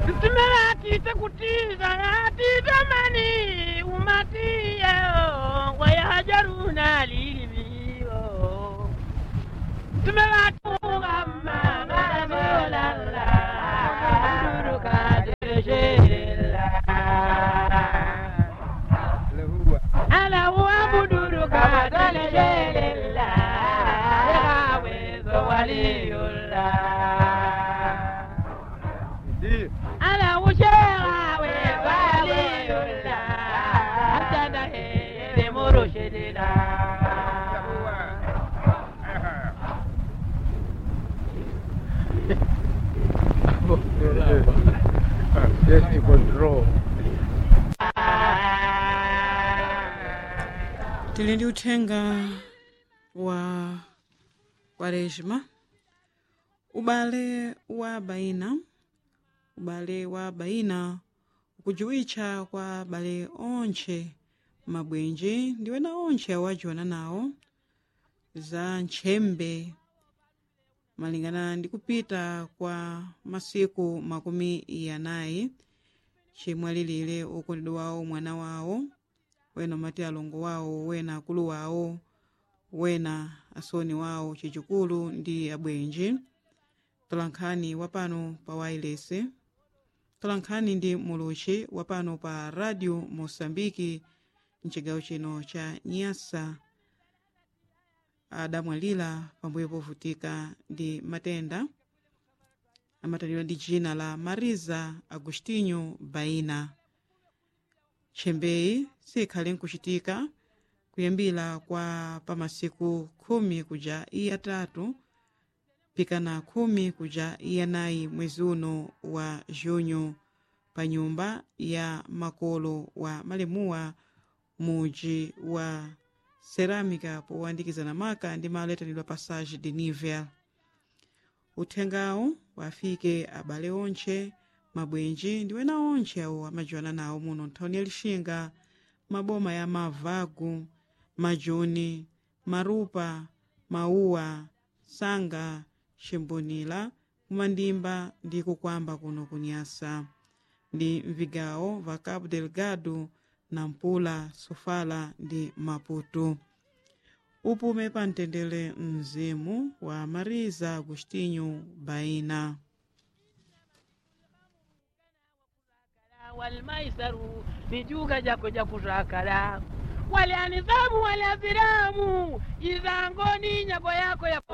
Tumelatite kutiza yatite mani umatiyo wayajaruna lilimiyo Tumelatuga mama solala Duruka dirishela Ala huwa buduruka dirishela Yawe zawaliyullah Ala wushera we waliyullah Atana he murushidina Yes, ni control. tili ndi uthenga wa kwaresma ubale wa baina ubale wa baina ukujuwitcha kwa abale onche mabwenji ndiwena onche awajiwana nawo za ntchembe malingana ndi kupita kwa masiku makumi yanayi chimwalilire ukondedwa wawo mwana wawo wena mati alongo wawo wena akulu wawo wena asoni wawo chachikulu ndi abwenji tolankhani wapano pa wailese tolankhani ndi muluchi wapano pa radio mosambiki mchigawo chino cha nyasa adamwalira pambuyo povutika ndi matenda amatanidwa ndi dzina la mariza agostinho baina tchembeyi sikhale nkuchitika kuyambira kwa pamasiku khumi kuja iyatatu pikana khumi kuja iyanayi mwezi uno wa junho pa nyumba ya makolo wa malemuwa muji wa cerâmica powandikizana maka ndi malo yatanidwa passage de nivel uthengawo wafike abale onche mabwenji ndi wena onche awo amajiwana nawo muno nthawini ya lixinga maboma ya mavagu majuni marupa mauwa sanga ximbonila kumandimba ndi kukwamba kuno kunyasa ndi mvigawo va cabo delgado nampula sofala ndi maputo upume pa mtendere mzimu wa mariza agostinho baina walmaisaru nijuka jako jakutakala walianizamu waliaziramu izangoni nyako yako ya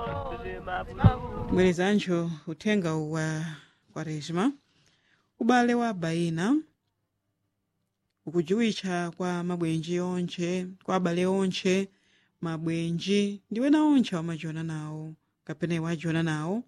bwerezancho uthenga wa kwaresma ubale wa baina ukujuwitcha kwa mabwenji onche kwa abale onche mabwenji ndi wena onche wamajiona nawo kapena wajiona nawo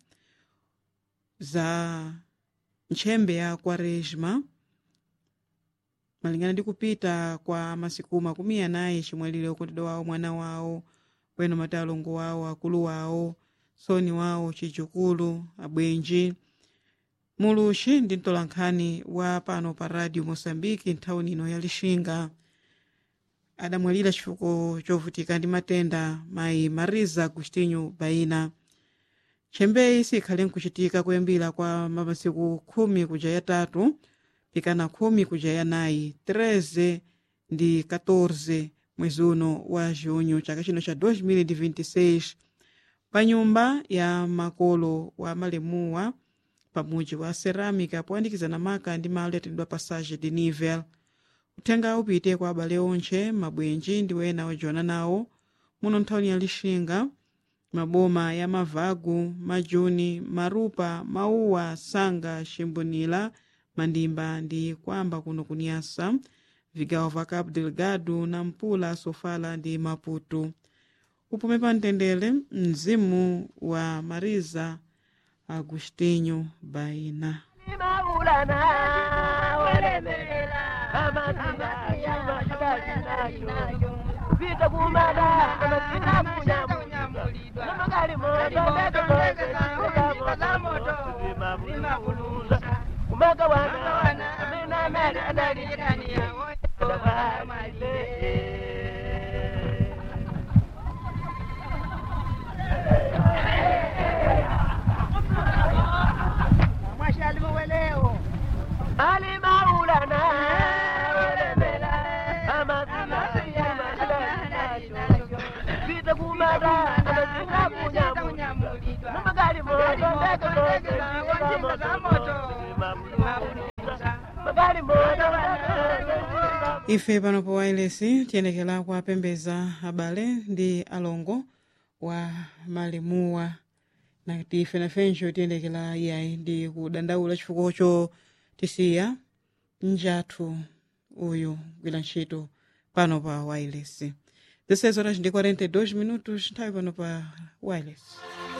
za ntchembe ya kwaresma malingana ndi kupita kwa masiku makumi anayi chimwalire ukondedwa wawo mwana wawo wena mati alongo wawo akulu wawo soni wawo chichukulu abwenji muluxi ndi mtolankhani wa pano pa radio moçambique nthawini ino ya lixinga adamwalira chifukwa chovutika ndi matenda mayi mariza agostinho baina tchembeyi sikhale nkuchitika kuyambira kwa masiku khumi kuja yatatu pikana khumi kuja yanayi 13 ndi 14 mwezi uno wa junho chaka chino cha 2026 pa nyumba ya makolo wa malemuwa pamuji wa cerâmica poyandikizana maka ndi malo yatendwa passage de nivel uthenga upite kwa abale onche mabwenji ndi wena ojiwana nawo muno nthawini ya lixinga maboma ya mavagu majuni marupa mauwa sanga ximbonila mandimba ndi kwamba kuno kunyasa vigawo va cabo delgado nampula sofala ndi maputo upume pa mtendere mzimu wa mariza agostinho baina maulana walemela amanina shima shibali nayo vita kumada amasina kunyamulidwa namagali moto ndeto za moto zimabuluza kumaka wana amena mali adalikania mwashalimu weleo kumada amazinga kunyamulidwa namagali moto ndege ndege za moto magali moto ife pano pa wailesi tiyendekera kuwapembeza abale ndi alongo wa malemuwa nati ife nafenso tiyendekera iyayi ndi kudandaula chifukwacho tisiya njathu uyu kugwira ntchito pano pa wailesi 16 horas ndi 42 minutos nthawi pano pa wailesi